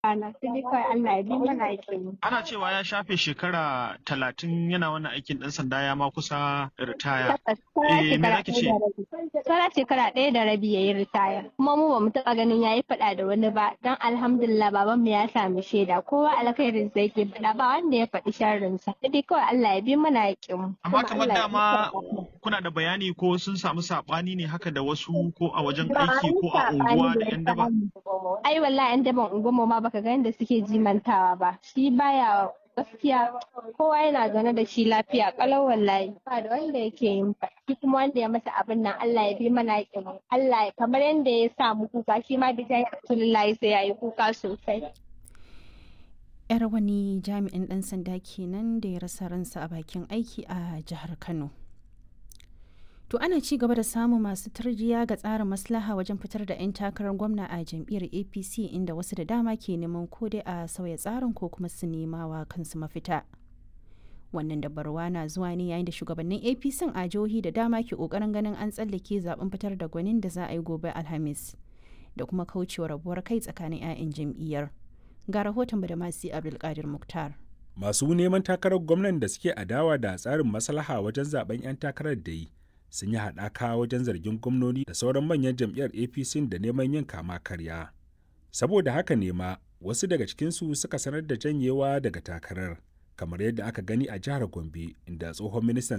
rana sai dai kawai Allah ya bi mana aikin Ana cewa ya shafe shekara talatin yana wannan aikin ɗan sanda ya ma kusa ritaya. Eh, me zaki ce? Sauran shekara ɗaya da rabi ya yi ritaya. Kuma mu ba mu taɓa ganin ya yi faɗa da wani ba. Don alhamdulillah babanmu ya sami shaida. Kowa alkhairin sa yake faɗa ba wanda ya faɗi sharrinsa. Sai dai kawai Allah ya bi mana aikin mu. Amma kamar dama kuna da bayani ko sun samu saɓani ne haka da wasu ko a wajen aiki ko a unguwa da 'yan daba? Ai wallahi 'yan daban unguwarmu ma baka ga yadda suke jimantawa ba. Shi baya gaskiya kowa yana zaune da shi lafiya kalau wallahi ba da wanda yake yin shi kuma wanda ya masa abin nan Allah ya bi mana yakin Allah kamar yadda ya sa mu kuka shi ma da jayi Rasulullahi sai yayi kuka sosai yar wani jami'in ɗan sanda kenan da ya rasa ransa a bakin aiki a jihar Kano To ana ci gaba da samun masu tarjiya ga tsarin maslaha wajen fitar da 'yan takarar gwamna a jam'iyyar APC inda wasu da dama ke neman ko dai a sauya tsarin ko kuma su nema wa kansu mafita. Wannan dabarwa na zuwa ne yayin da shugabannin APC a jihohi da dama ke kokarin ganin an tsallake zaben fitar da gwanin da za a yi gobe Alhamis da kuma kaucewa rabuwar kai tsakanin 'ya'yan jam'iyyar. Ga rahoton da masu Abdulkadir Muktar. Masu neman takarar gwamnan da suke adawa da tsarin maslaha wajen zaben 'yan takarar da yi sun yi haɗaka wajen zargin gwamnoni da sauran manyan jam'iyyar apc da neman yin kama karya saboda haka ne ma wasu daga cikinsu suka sanar da janyewa daga takarar kamar yadda aka gani a jihar gombe inda tsohon ministan